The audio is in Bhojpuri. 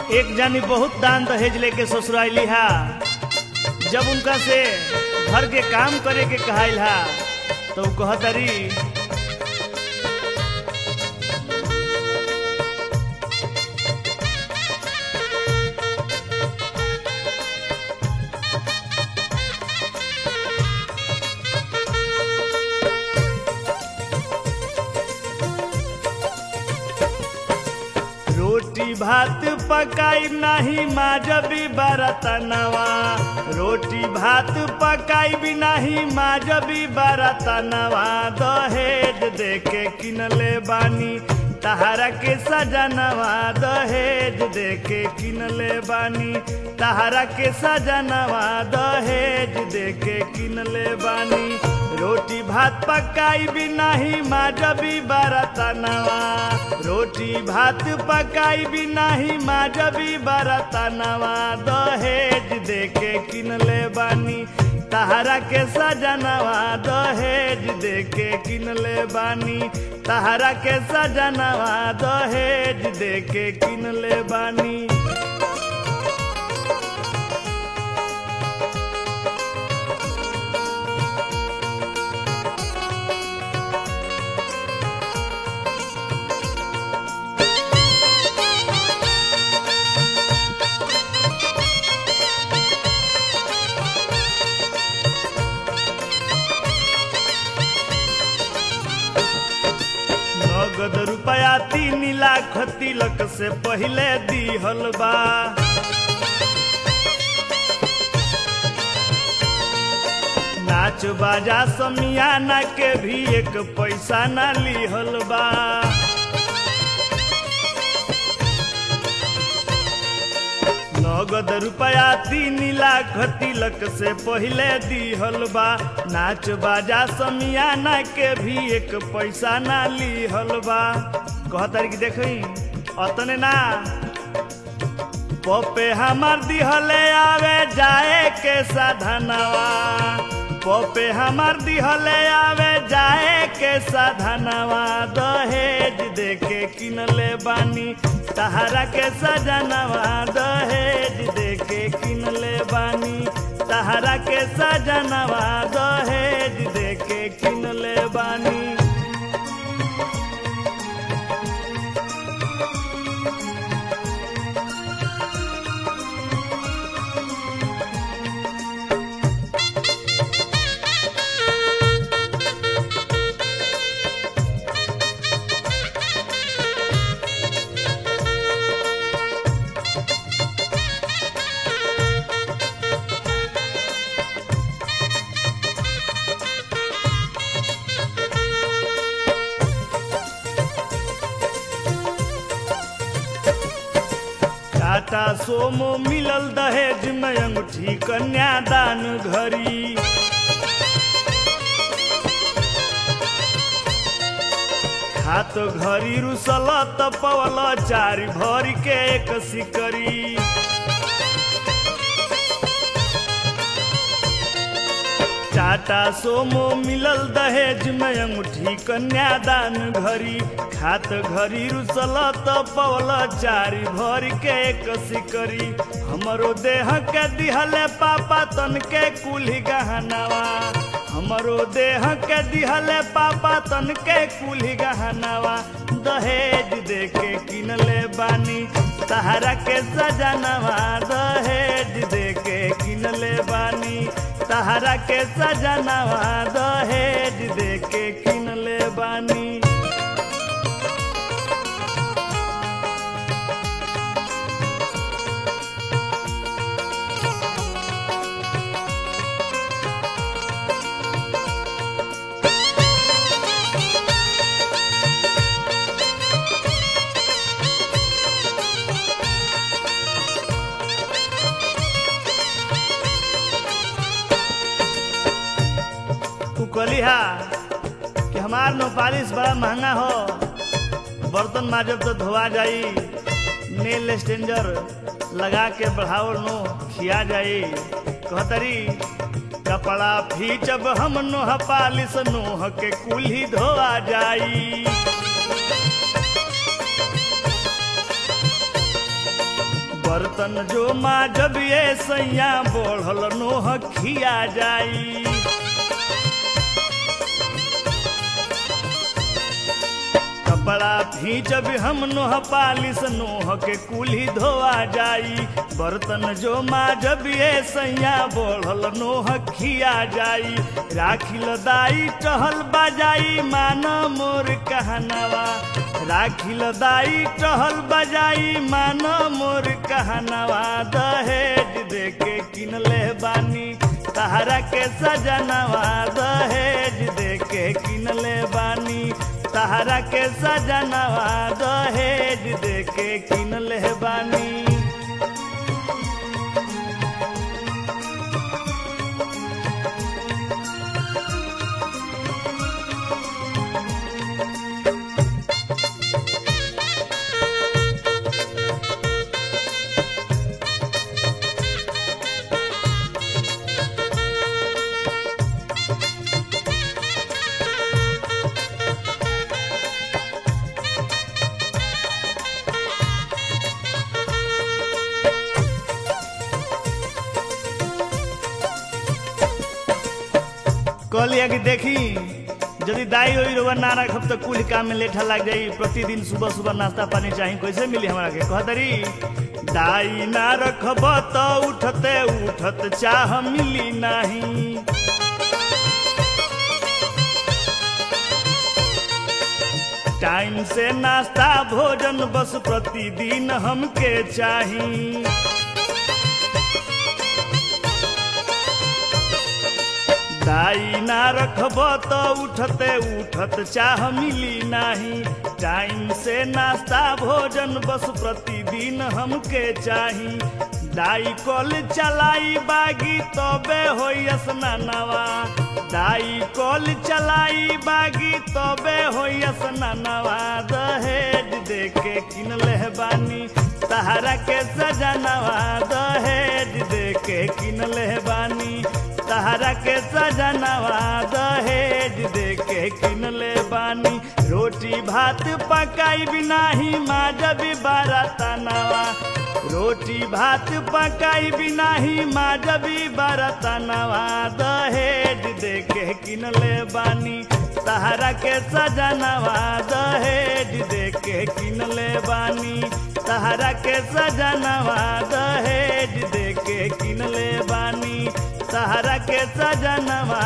एक जानी बहुत दान दहेज लेके ससुराइली हा जब उनका से घर के काम करे के कहाइल हा तो उ कहतरी रोटी भात पकाई नाही माजबी बरतनवा रोटी भात पकाई भी नाही माजबी बरतनवा दहेज देके किनले बानी तहारा के सजनवा दहेज देके किनले बानी तहारा के सजनवा दहेज देके किनले बानी रोटी भात पकाई भी नाही माजबी बरतनवा रोटी भात पकाई भी नाही माजबी बरतनवा दहेज देके किनले बानी तहारा के सजनवा दहेज देके किनले बानी तहारा के सजनवा दहेज देके किनले बानी नगद रुपया तीन लाख तिलक से पहले दिहल बा नाच बाजा समियाना के भी एक पैसा ना लिहल बा नगद रुपया तीन लाख तिलक से पहले दिहल बा नाच बाजा समियाना के भी एक पैसा ना लिहल बा कहतर कि देखी अतने ना पपे हमार दिहले आवे जाए के साधनवा पपे हमार दिहले आवे जाए के साधनवा दहेज देके किनले बानी तहारा के सजनवा दहेज देके किनले बानी तहारा के सजनवा दहेज देके किनले बानी टाटा सोमो मिलल दहेज में अंगूठी कन्यादान घरी हाथ घरी रुसल त पवल चार भरी के एक सिकरी टाटा सोमो मिलल दहेज में अंगूठी कन्यादान घरी खात घरी रुसल त पवल चारी भर के एक सिकरी हमरो देह के दिहले पापा तन के कुल्ही गहनावा हमरो देह के दिहले पापा तन के कुल्ही गहनावा दहेज देके किनले बानी तहारा के सजनवा दहेज देके किनले बानी तहारा के सजनवा दहेज देके किनले बानी तू कलिहा कि हमार नो पालिश बड़ा महंगा हो बर्तन माजब तो धोआ जाई नेल स्टेंजर लगा के बढ़ावल नो खिया जाई कहतरी कपड़ा फीचब हम नोह पालिश नोह के कुल्ही धोआ जाई बर्तन जो माँ जब ये सैया बढ़ल नोह खिया जाई कपड़ा भीजब हम नोह पालिस नोह के कुल्ही धोआ जाई बर्तन जो माजब ये सैया बढ़ल नोह खिया जाई राखिल दाई टहल बजाई मान मोर कहनवा राखिल दाई टहल बजाई मान मोर कहनवा दहेज देके किनले बानी तहरा के सजनवा दहेज देके किनले बानी तहरा के सजनवा दहेज देके किनले बानी कहलिया कि देखी यदि दाई ओई रोवा ना रखब तो कुल काम में लेठा लग जाई प्रतिदिन सुबह सुबह नाश्ता पानी चाही कैसे मिली हमरा के कहतरी दाई ना रखब तो उठते उठत चाह मिली नहीं टाइम से नाश्ता भोजन बस प्रतिदिन हमके चाही दाई ना रखब तो उठते उठत चाह मिली नाही टाइम से नाश्ता भोजन बस प्रतिदिन हमके चाही दाई कल चलाई बागी तबे हो स्नानवा दाई कल चलाई बागी तबे हो स्नानवा दहेज देके किनले बानी तहरा के सजनवा दहेज देके किनले बानी तहरा के सजनवा दहेज देके किनले बानी रोटी भात पकाई बिनाही माजबी बारतनवा रोटी भात पकाई बिनाही माजबी बारतनवा दहेज देके किनले बानी तहरा के सजनवा दहेज देके किनले बानी तहरा के सजनवा दहेज देके किनले बानी सहारा के सजनवा